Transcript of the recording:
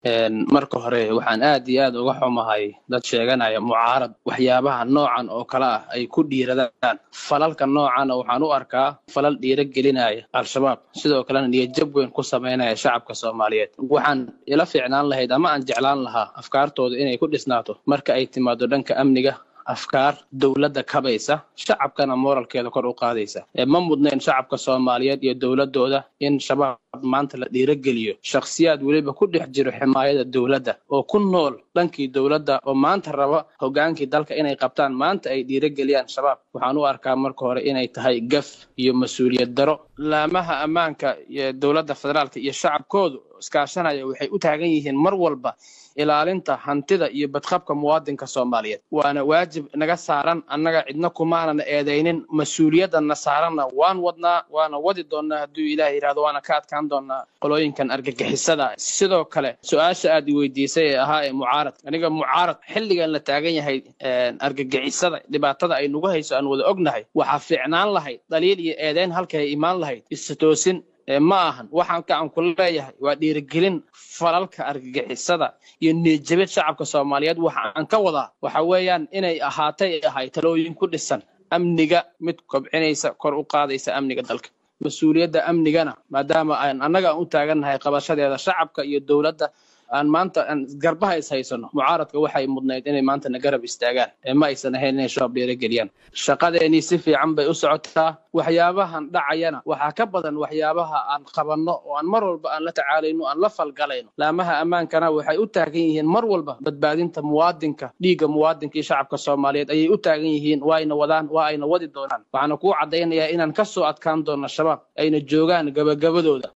marka hore waxaan aad iyo aad uga xumahay dad sheeganaya mucaarad waxyaabaha noocan oo kale ah ay ku dhiiradaan falalka noocana waxaan u arkaa falal dhiiro gelinaya al-shabaab sidoo kalena niyadjab weyn ku samaynaya shacabka soomaaliyeed waxaan ila fiicnaan lahayd ama aan jeclaan lahaa afkaartooda inay ku dhisnaato marka ay timaado dhanka amniga afkaar dowladda kabaysa shacabkana moralkeeda kor u qaadaysa ma mudnayn shacabka soomaaliyeed iyo dowladooda in shabaab maanta la dhiirogeliyo shakhsiyaad weliba ku dhex jiro ximaayada dowladda oo ku nool dhankii dowladda oo maanta raba hogaankii dalka inay qabtaan maanta ay dhiirogeliyaan shabaab waxaan u arkaa marka hore inay tahay gaf iyo mas-uuliyad daro laamaha ammaanka iyo dowladda federaalka iyo shacabkoodu iskaashanaya waxay u taagan yihiin mar walba ilaalinta hantida iyo badqabka muwaadinka soomaaliyeed waana waajib naga saaran annaga cidna kumaanan eedaynin mas-uuliyadana saaranna waan wadnaa waana wadi doonnaa hadduu ilaah yidhahdo waana ka adkaan doonnaa qolooyinkan argagixisada sidoo kale su-aasha aad i weydiisay ee ahaa ee mucaarad aniga mucaarad xilligan la taagan yahay argagixisada dhibaatada ay nagu hayso aan wada ognahay waxaa fiicnaan lahayd dhaliil iyo eedayn halkay imaan lahayd istoosin ma ahan waxaan gacan ku leeyahay waa dhiirigelin falalka argagixisada iyo niyadjabid shacabka soomaaliyeed waxa aan ka wadaa waxa weeyaan inay ahaatay ahay talooyin ku dhisan amniga mid kobcinaysa kor u qaadaysa amniga dalka mas-uuliyadda amnigana maadaama aan annaga aan u taagannahay qabashadeeda shacabka iyo dowladda aan maanta aan garbaha is haysano mucaaradka waxay mudnayd inay maanta na garab istaagaan ee ma aysan ahayn inay shabaab dhiirageliyaan shaqadeenii si fiican bay u socotaa waxyaabahan dhacayana waxaa ka badan waxyaabaha aan qabanno oo aan mar walba aan la tacaalayno aan la falgalayno laamaha ammaankana waxay u taagan yihiin mar walba badbaadinta muwaadinka dhiigga muwaadinka iyo shacabka soomaaliyeed ayay u taagan yihiin waa ayna wadaan waa ayna wadi doonaan waxaana kuu caddaynayaa inaan ka soo adkaan doonno shabaab ayna joogaan gabagabadooda